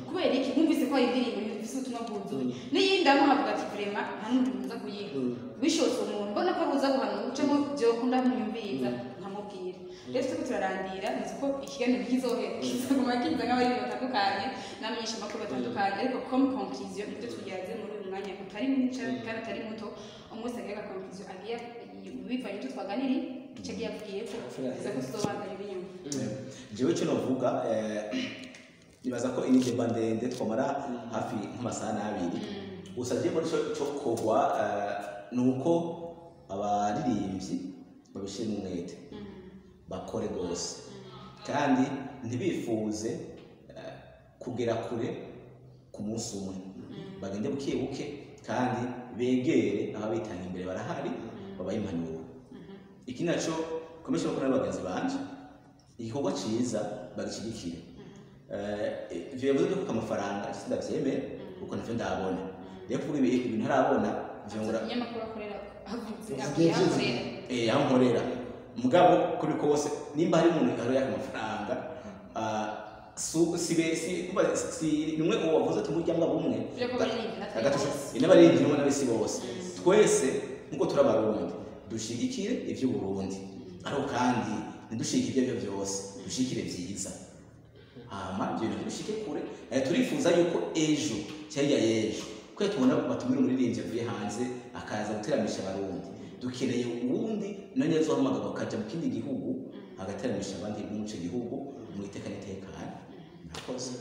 B: kubera iki mwumvise ko hari indirimbo yumvise ubutumwa bwuzuye n'iyindi amuhavuga ati vrema nta n'umuntu muza kuyiga bishobotse umuntu mbona ko abuza guhana umucamo byokunda mwumviriza nkamubwira rero twe turarandira nzi ko ikiganiro kizohera kizaguma kiza nk'abari batandukanye n'abamenyeshamakuru batandukanye ariko comme conclusion ibyo tugeraze muri uyu mwanya utari mwinshi kandi atari muto umunsi agira conclusion agiye bivanye ibyo twaganiriye icyo agiye abwiye ko biza ko tuzobanza ibinyuma
D: jewe cyo novuga nibaza ko iyi ndeba ndende twamara hafi nk'amasaha n'abiri gusa jewe muri cyo cyo kogwa ni uko abaririmbyi babishyira umwete bakore rwose kandi ntibifuze eh, kugera kure ku munsi umwe bagende buke buke kandi begere ababitanga imbere barahari babaye impanuro iki nacyo komeje no kubona bagenzi banje igikorwa cyiza bagishyigikira ibyo bivuze byo kuko amafaranga sindabyemere kuko navyo ndabona rero kuvuga ibi- ibintu ntarabona vyungura
B: umunyamakuru akorera avuze
E: Avugiye byinshi.
B: akorera
D: eh, aho nkorera mugabo kuri ko wose nimba hari umuntu yari yaka amafaranga ah, su- sibe si umva, si numwe uwo wavuze ati umuryango bumwe
B: Byo kuba ari ninjye, natwe bose.
D: inabarengera umwe n'abisi bose twese nkuko turi abarundi dushigikire iby'uburundi ariko kandi ntidushike ibyo aribyo byose dushikire byiza hama ibyo bintu dushike kure Eh, turifuza yuko ejo cyangwa ejo ko tubona batumira umuririmbyi avuye hanze akaza guteramisha abarundi dukeneye uwundi nanjye azohamagara akajya mu kindi gihugu agateramisha abandi mu ico gihugu mu iteka n'itekane murakoze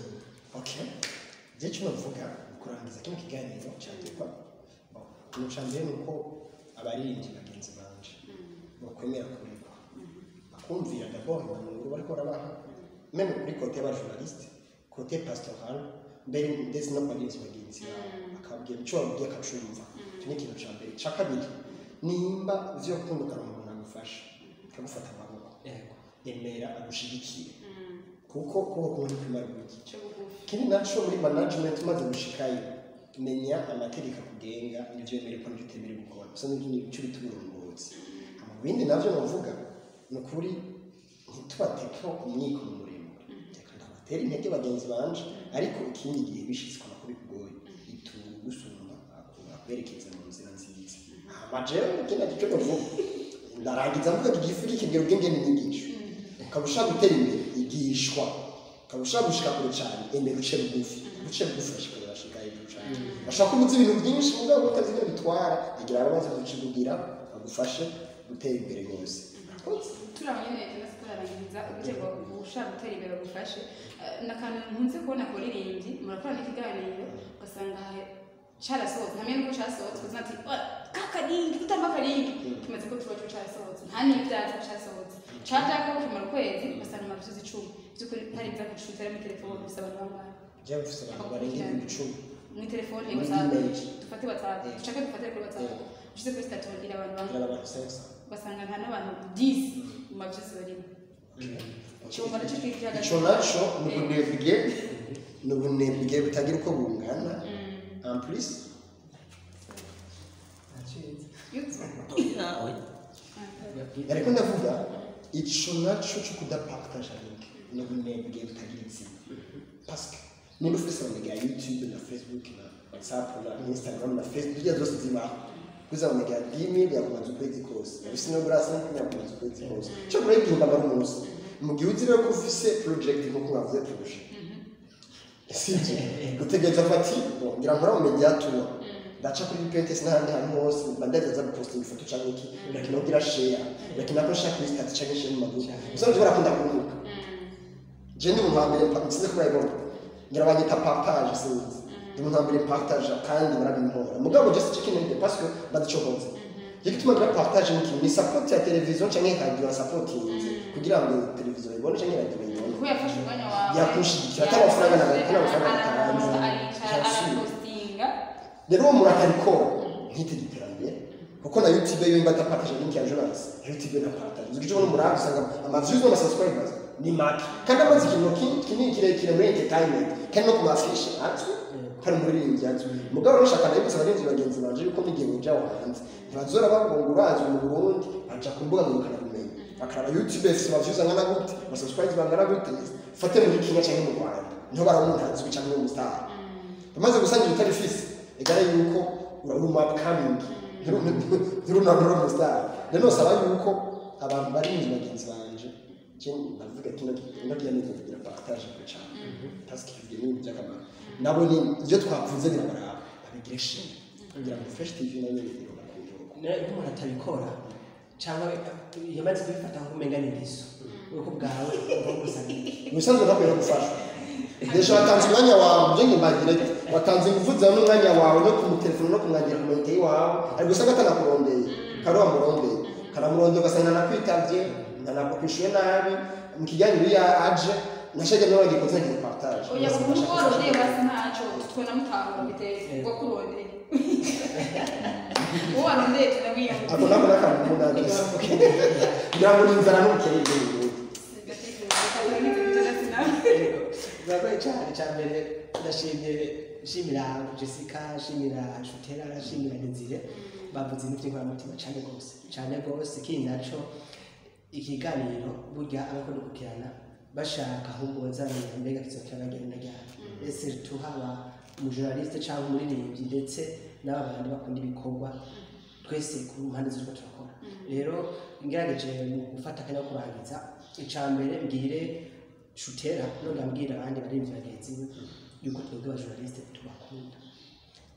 E: okay je cyo navuga kurangiza kino kiganiro cyandikwa umuca mbere ni uko abaririmbyi bagenzi banje bakwemera kurekwa bakumvira dabord impanuro bariko barabaha meme kuri kote ba journaliste kote pastoral mbere ndetse no kubagenzi bagenzi bawe akabwira icyo wabwiye akacumva icyo ni ikintu cya mbere cya kabiri nimba uzi yo gukundukana umuntu agufasha akagufata amaboko emera agushyigikire kuko kuko kumwe ntikumara guhigikira
B: cyo bugufi
E: ikindi nacyo muri management maze gushikayo menya amategeko akugenga n'ibyo wemerewe ko n'ibyo utemerewe gukora gusa n'ibyo ni icyo bita uburongozi mu bindi nabyo navuga ni ukuri ntitubateko umwiko muremure reka ndabatera intege bagenzi banje ariko ikindi gihe bishyitswe ko bikugoye bitugusumba akwerekeza mu nzira nziza amajewe ikindi gice navuga ndarangiza mvuga ati igifu kikigera ubwenge n'inyigisho ukaba ushaka gutera imbere igishwa ukaba ushaka gushika kure cyane emera uce bugufi uce bugufi urashika urashika hejuru cyane bashaka ko uzi ibintu byinshi mugabo utazi ibyo bitwara igira ababaza kukibugira bagufashe gutera imbere neza Murakoze.
B: turabonye neza ndetse turarangiriza uburyo bwo gushaka gutera imbere bugufashe Eh, n'akantu nkunze kubona ku ririmbyi murakora n'ikiganiro ugasanga ha- carasohotse hamwe n'uko carasohotse ukaza ati "Oh, ka karingi tutamba karingi kimaze ko tuba cyo carasohotse nta n'ibyatsi carasohotse cajako kimara ukwezi ugasanga amarutuzi icumi by'ukuri ntari bya gucuta muri telefoni gusa abantu bambaye
E: Jewe mfise abantu barenga ibihumbi icumi
B: muri telefoni
E: Muri
B: whatsapp
E: email.
B: dufate whatsapp dushake dufate kuri whatsapp
E: Yeah.
B: ushize kuri statut ngira abantu bamwe
E: kugira ngo abantu sensa
B: ugasanga nta n'abantu disi mu mabyizi barimo icyumba nacyo twigira
E: icyo nacyo ni ubunebwe ni ubunebwe butagira uko bungana ampurisi ariko ndavuga icyo nacyo cyo kudapakitaje linki ni ubunebwe butagira izina pasike niba ufite ya yutube na fesibuke na watsapu na insitagaramu na fesibuke izo zose zibaho kuzaboneka dimi yakumaze ukwezi kose usino burasa yakumaze ukwezi kose cyo muri igihe mbaga umunsi mu gihe uzi rero ko ufise project nkuko bavuze turusha sibyo gutegereza ko ati "Bo, ngira nkora mu mediatura ndaca kuri pinterest n'ahandi hantu hose mba ndagerageza gupostinga ifoto cyangwa iki ndakina kugira share ndakina ko nshaka kuri stati cyangwa share mu maduka usanga ushobora kunda kuruhuka je ndi umuntu wa mbere mpa- nsize kuba ibona ngira banyita partage sinzi ndi umuntu wa mbere partage kandi barabimpora mugabo just check in the parce que badacokoze je gituma ngira partage mu kintu ni support ya television cyangwa radio supportinze kugira ngo television ibone cyangwa radio ibone
B: kuko yafashe umwanya wawe
E: Yakushyigikiye, atamafaranga na- atamafaranga na-
B: araposita aricara
E: Jenoside.
B: arapostinga
E: rero uwo muntu atarikora ntitegeka iterambere kuko na yutube yo imba adapataje linki ya joranse na yutube na parataje uzi ko icyo umuntu usanga amaviyu zo na sasikoyibazi ni make kandi amaze ikintu ki- kinini kirekire muri enterinete kandi no ku mafishi atwi hari umuririmbyi atwi mugabo rero ushaka nayo gusa abarinzi bagenzi baje yuko n'igihe winjira aho hanze ntibazora bavuga ngo urazwi mu burundi baca ku mbuga ngo bakanabimenya bakaraba yutube ifite amaviyu angana gute amasasikoyibazi bangana gute fate muri kenya cyangwa mu rwanda niho baramuntazwi cyangwa umusitari amaze gusangira utari fisi igare yuko uraruma kamingi ntirunanura umusitari rero nsaba yuko abantu bari mu nzu bagenzi banje je ndavuga ati ndagira neza kugira partage cyane task ibyo ni ibintu by'akamaro nabo ni ibyo twapfunze birabaraba babigira ishimwe kugira ngo fresh tv nayo iroba ku gihugu
C: iyo umuntu atabikora cyangwa yamaze kubifata nk'umenga n'ingeso uko bwawe uba gusana
E: ubusanzwe ntabwo gufasha ndetse watanze umwanya wawe ibyo nkibagira ati watanze ingufu zawe n'umwanya wawe no kumutelefona no kumwangira kumente iwawe ariko usanga atanakurondeye kari wamurondeye karamurondeye ugasanga nanakwitabye ntanakwishyuye nabi mu kijyanye n'iyo aje nashajya nawe wagikoze ntagira partage
B: oya ku mugoroba basi ntacyo twona mutahura biteye ubwo kurondeye uwo warondeye turamwiyambuye
E: ako nako n'akantu k'umunagisi kugira ngo n'inzara ntukere ibyo bintu
C: biragoye cyane cya mbere ndashimye nshimira jessica nshimira shutera nshimira nizire bavuze ibintu by'inkoramutima cyane rwose cyane rwose kiri nacyo ikiganiro burya abakora gukurikirana bashaka ahubwo bazamenya mbega kizokira bagenda ryari ese tuhaba umujournaliste cyangwa umuririmbyi ndetse n'aba bantu bakunda ibikorwa twese ku mpande z'utwo turakora rero ngerageje mu gufata akanya ko kurangiza icya mbere mbwire shutera none ambwira abandi baririmbyi bagenzi be yuko twebwe abajournaliste tubakunda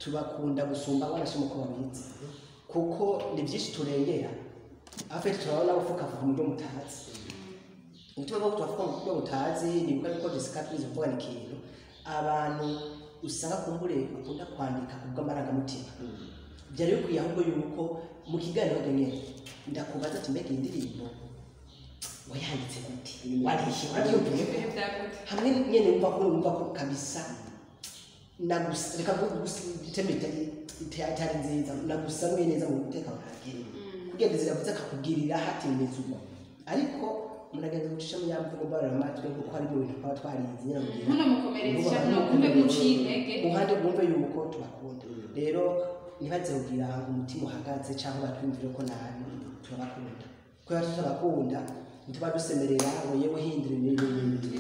C: tubakunda gusumba abana uko babizi kuko ni byinshi turengera afite turabona ufukavuga mu byo mutazi ubutumwa bwo tubavuga mu byo mutazi ni bwa bwo Jessica Tuzi uvuga ni ikintu abantu usanga kumbure bakunda kwandika ku bw'amarangamutima byari bikwiye ahubwo yuko mu kiganiro nyine ndakubaza ati mbega iyi ndirimbo wayanditse gute warihi wariyumviye hamwe nyine wumva ko wumva ko kabisa nagusa reka gutema itari nziza nagusanuye neza mu mutekano ntabwire kugenda ziravuze akakubwirira hatimeze uko ariko munagenda gucishamo ya mvugo mbaramatwi kuko harimo ibintu twaba twarize nyine mugihe
B: Ntunamukomereze cyangwa ntukumve ko uciye intege.
C: ruhande rwumve yuko tubakunda rero ntibaze kugira ngo umutima uhagaze cyangwa batwumvire ko nabi turabakunda kubera tutabakunda ntituba dusemerera ngo yewe hindura ibintu n'ibindi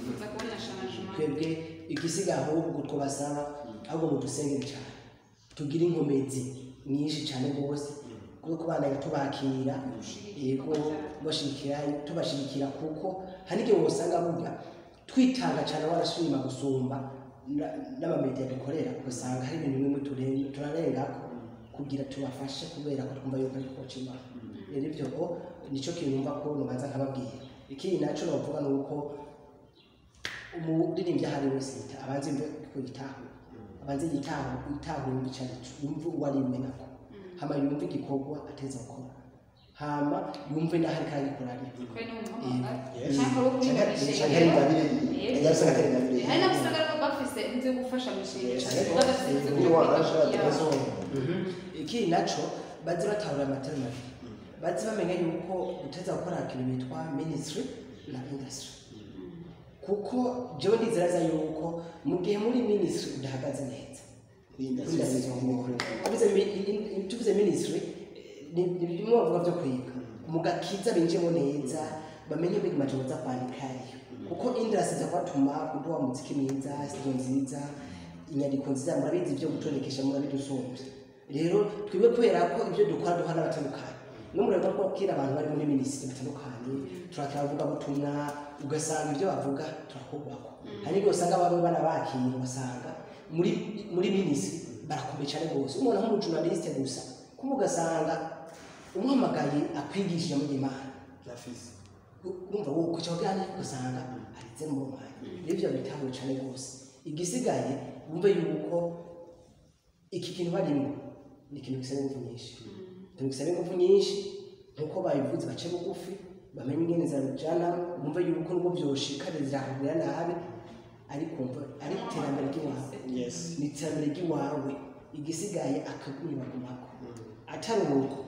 C: twebwe igisiga ahubwo twabasaba ahubwo mudusengere cyane tugire inkomezi nyinshi cyane rwose kuko bana tubakira yego bashigikira tubashigikira kuko hari igihe usanga burya twitanga cyane warashima gusumba na- n'amamediya dukorera usanga hari ibintu bimwe turenge turarenga kugira tubafashe kubera ko twumva yuko ari koca imana rero ibyo ngo nicyo kintu numva ko nubanza nkababwira ikindi nacyo navuga ni uko umuririmbyi ahari wese yita- abanze kuyitaho abanze yitaho yitaho yumva icyo ari cyo yumve uwo ari imwe nako hama yumve igikorwa ateza gukora hama yumve n'aho ari kandi gukora ari
E: cyangwa ingabire yari usanga atari ingabire
B: hari n'abasanga ariko bafise inzu yo gufasha mishinga badasinze
E: niba waraje
B: kugira
E: watabaza
B: ngo
E: wowe
C: ikindi nacyo baze batahura amatara mabi bazi bamenya yuko guteza gukora ikintu bitwa minisitiri na indasitiri kuko byo ndizeraza yuko mu gihe muri minisitiri udahagaze neza tuvuze minisitiri ni bimwe bavuga byo kwiga mu gakiza binjemo neza bamenye bigi majambo z'akwandikayo kuko indasi zakwatuma uduha muziki mwiza studio nziza inyandiko nziza murabizi ibyo gutondekesha murabidusumbye rero twebwe kubera ko ibyo dukora duha n'abatandukanye no murabona ko kera abantu bari muri minisitiri batandukanye turakira abavuga butumwa ugasanga ibyo bavuga turakubakwa hari n'igihe usanga bamwe banabakira ugasanga muri muri minisitiri barakomeye cyane rwose umuntu nk'umujurnaliste gusa kuba ugasanga umuhamagaye akwigishije muri imana
E: rafisi
C: urumva wowe kucyo gane usanga arize mu mwanya nibyo bitabwo cyane rwose igisigaye wumve yuko iki kintu barimo ni ikintu gisaba ingufu nyinshi ikintu gisaba ingufu nyinshi nuko babivuze bace bugufi bamenye ingene zabijana bumve yuko nubwo byoshikariza kugira nabi ariko umva ari iterambere ry'iwawe
E: yesi
C: ni iterambere ry'iwawe igisigaye akagumira ku mako atari uko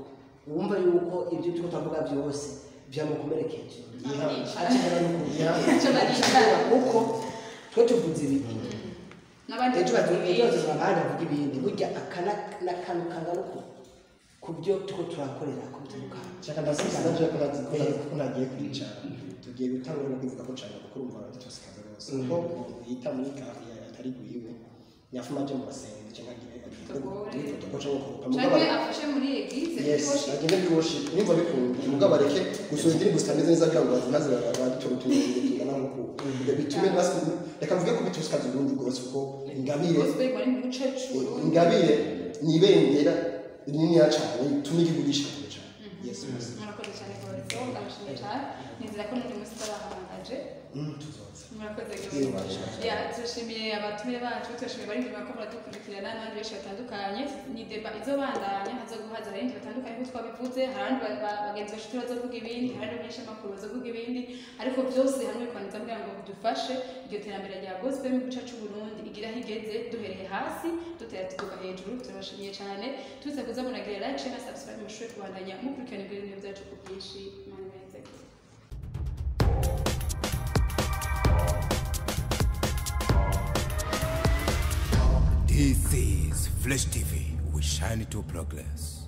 C: wumva yuko ibyo turiko turavuga byose byamukomerekeje akenera n'ukuntu kuko twe tuvuze ibintu
B: n'abandi
C: ejo
B: batumvira
C: batuze abandi bavuga ibindi burya aka ni akantu kagaruka ku byo two turakorera ku bitandukanye
E: nshaka ndasubiza nabyo ko nazi ko nazi ko nagiye kwicara tugiye gutangura no kwivuga ko nshaka gukora umva abatosikaza rwose kuko umuntu yita muri kariya atari guyiwe nyafuma aje mu basenge cyangwa agiye agiye ko cyangwa kurupa mugabo
B: cyangwa afashe muri egize
E: yes agende biwoshi nimba bikunze mugabo areke gusoza indirimbo zitameze neza cyangwa ngo maze babiturutuye tungana nkuko ibyo bitume basi reka mvuge ko bitosikaza ubundi rwose kuko ingabire
B: gospel bari mu bucecuru
E: ingabire ni ibendera rininiya cyane ituma igihugu gishikamiye cyane yesu
B: murakoze cyane kubazo ndabashimiye cyane nizera ko n'undi munsi turabahamagaje
E: tuzoza
B: murakoze
E: Murakoze.
B: ya turashimiye abatumire bacu turashimiye bari inyuma ko baradukurikirana n'abandi benshi batandukanye ni deba izobandanya hazoguhaza abarinzi batandukanye nk'uko twabivuze hari abandi ba- ba- bagenzi bacu turi bazovuga ibindi hari abandi bamenyeshamakuru bazovuga ibindi ariko byose hamwe bikoniza kugira ngo bidufashe iryo terambere rya gospel mu gice c'uburundi igira aho igeze duhereye hasi dutera tuduga hejuru turabashimiye cyane tuze kuza muragira like share na subscribe mushobore kubandanya mukurikirana ibyo bintu byacu ku bwinshi mana ibanezeze
A: This is Flash TV. We shine to progress.